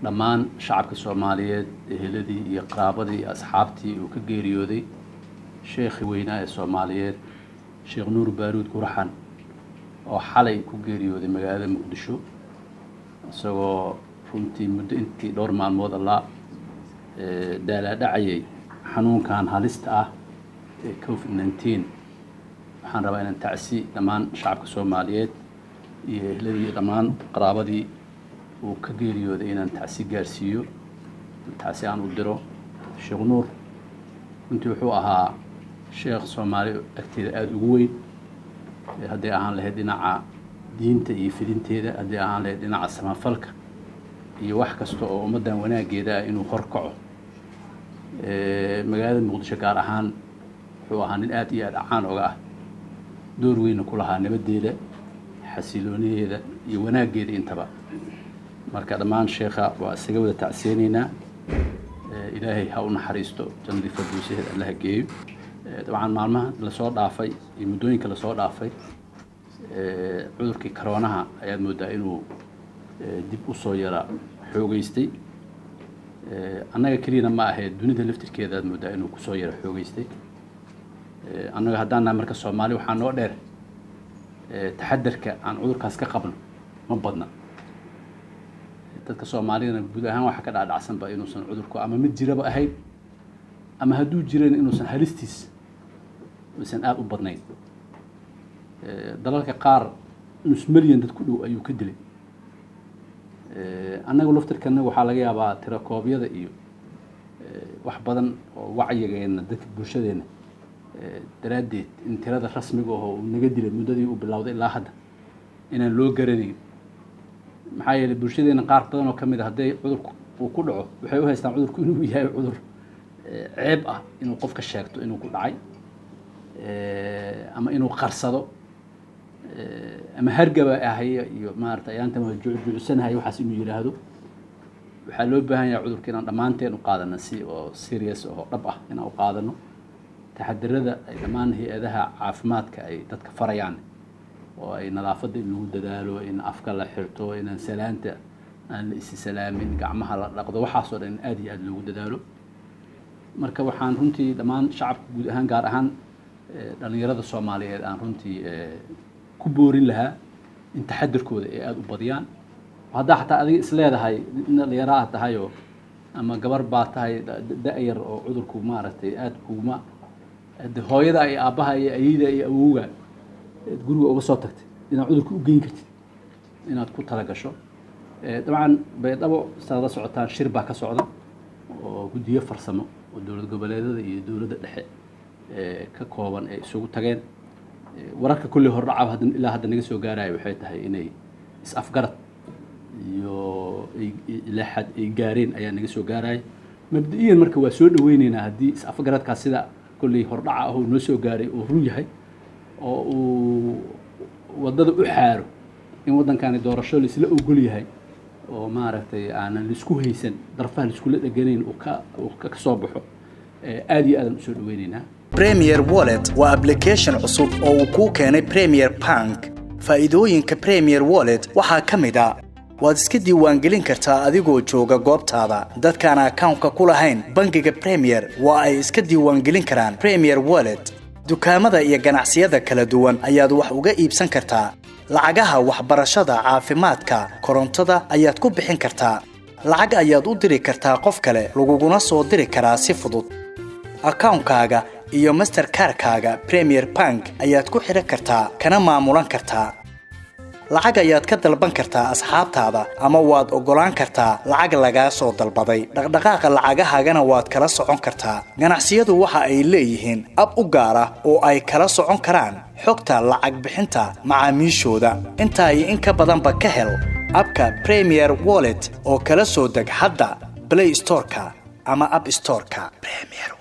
dhammaan shacabka soomaaliyeed eheladii iyo qaraabadii iyo asxaabtii uu ka geeriyooday sheekhii weynaa ee soomaaliyeed sheekh nuur baaruud guraxan oo xalay ku geeriyooday magaalada muqdisho isagoo runtii muddo intii dhowr maalmood allaa daalaadhacayay xanuunkan halista ah ee covid nineteen waxaan rabaa inaan tacsi dhammaan shacabka soomaaliyeed iyo ehladii dhammaan qaraabadii uu ka geeriyooday inaan tacsi gaarsiiyo tacsi aan u diro sheekh nuur runtii wuxuu ahaa sheekh soomaali agteeda aada ugu weyn hadday ahaan lahayd dhinaca diinta iyo fidinteeda hadday ahaan lahayd dhinaca samafalka iyo wax kasta oo ummaddan wanaaggeeda ah inuu horkaco magaalada muqdisho gaar ahaan wuxuu ahaa nin aada iyo aada caan oga ah door weyna ku lahaa nabaddeeda xasiloonideeda iyo wanaaggeeda intaba marka dhammaan sheekha waa isaga wada tacseenaynaa ilaahay ha u naxariisto jannadii farduusaheed allaha geeyo dabcan maalmaha lasoo dhaafay iyo muddooyinka lasoo dhaafay cudurkii karoonaha ayaad moodaa inuu dib usoo yara xoogeystay annaga keliyana ma ahayd dunida laftirkeeda aad moodaa inuu kusoo yara xoogeystay annaga haddaan nahay marka soomaali waxaa noo dheer taxadarka aan cudurkaas ka qabno ma badna dadka soomaalidana guud ahaan waxaa ka dhaadhacsanba inuusan cudurku ama mid jiraba ahayn ama hadduu jiran inuusan halistiis aysan aada u badnayn dalalka qaar nus milyan dad ku dhow ayuu ka dilay annaga laftirkana waxaa laga yaabaa tirakoobyada iyo wax badan oo wacyigeena dadka bulshadeena daraaddeed in tirada rasmiga aho uu naga dilay muddadii uu bilowday ilaa hadda inaan loo garanayn maxaa yeelay bulshadeena qaar badan oo ka mid a hadday cudurku uu ku dhaco waxay u haystaan cudurku inuu yahay cudur ceeb ah inuu qofka sheegto inuu ku dhacay ama inuu qarsado ama hargaba ahaya iyo maarata ayaanta ma juucsanahay waxaas inuu yidhaahdo waxaa loo baahan yahay cudurka inaan dhammaanteen u qaadano si oo serious oo dhab ah inaan u qaadano taxadirada ay dhammaan hay-adaha caafimaadka ay dadka farayaan oo ay nadaafadda in lagu dadaalo in afka la xirto inaan salaanta aan la isi salaamin gacmaha la dhaqdo waxaasoo dhan in aada iyo aada loogu dadaalo marka waxaan runtii dhammaan shacabka guud ahaan gaar ahaan dhalinyarada soomaaliyeed aan runtii ku boorin lahaa in taxadirkooda ay aada u badiyaan haddaa xataa adiga is leedahay nin dhalinyaro ah tahayoo ama gabar baa tahay da-yar oo cudurku maaragtay aada kuguma de hooyada iyo aabbaha iyo ayida iyo awowga guriga uga soo tagtay inaad cudurka u geyn kartid inaad ku tala gasho dabcan baydhabo saad la socotaan shir baa ka socda oo guddiyo farsamo oo dowlad goboleedada iyo dowladda dhexe ka kooban ay isugu tageen wararka kulley hordhaca hadda ilaa hadda naga soo gaaraya waxay tahay inay is-afgarad iyo ilaa xad ay gaareen ayaa naga soo gaaraya mabda-iyan marka waa soo dhaweyneynaa haddii is-afgaradkaas sida kolley hordhaca ah oo noo soo gaaray oo run yahay oo uu waddada u xaaro in waddankani doorasho laisla ogol yahay oo maaragtay aanan laisku haysan darfaha laiskula dheganayn uu ka uu ka soo baxo aada iyo aadan usoo dhaweyneynaa premier wallet waa application cusub oo uu kuu keenay premier bank faa'iidooyinka premier wallet waxaa ka mid a waad iska diiwaangelin kartaa adigoo jooga goobtaada dadkaan akawnka ku lahayn bangiga premier waa ay iska diiwaangelin karaan premier wallet dukaamada iyo ganacsiyada kala duwan ayaad wax uga iibsan kartaa lacagaha waxbarashada caafimaadka korontada ayaad ku bixin kartaa lacag ayaad u diri kartaa qof kale laguguna soo diri karaa si fudud akawnkaaga iyo masterkarkaaga premier bank ayaad ku xidhan kartaa kana maamulan kartaa lacag ayaad ka dalban kartaa asxaabtaada ama waad oggolaan kartaa lacag lagaa soo dalbaday dhaqdhaqaaqa lacagahaagana waad kala socon kartaa ganacsiyadu waxa ay leeyihiin ab u gaar ah oo ay kala socon karaan xogta lacag bixinta macaamiishooda intaa iyo in ka badanba ka hel abka premier wallet oo kala soo deg hadda blay storeka ama ab storeka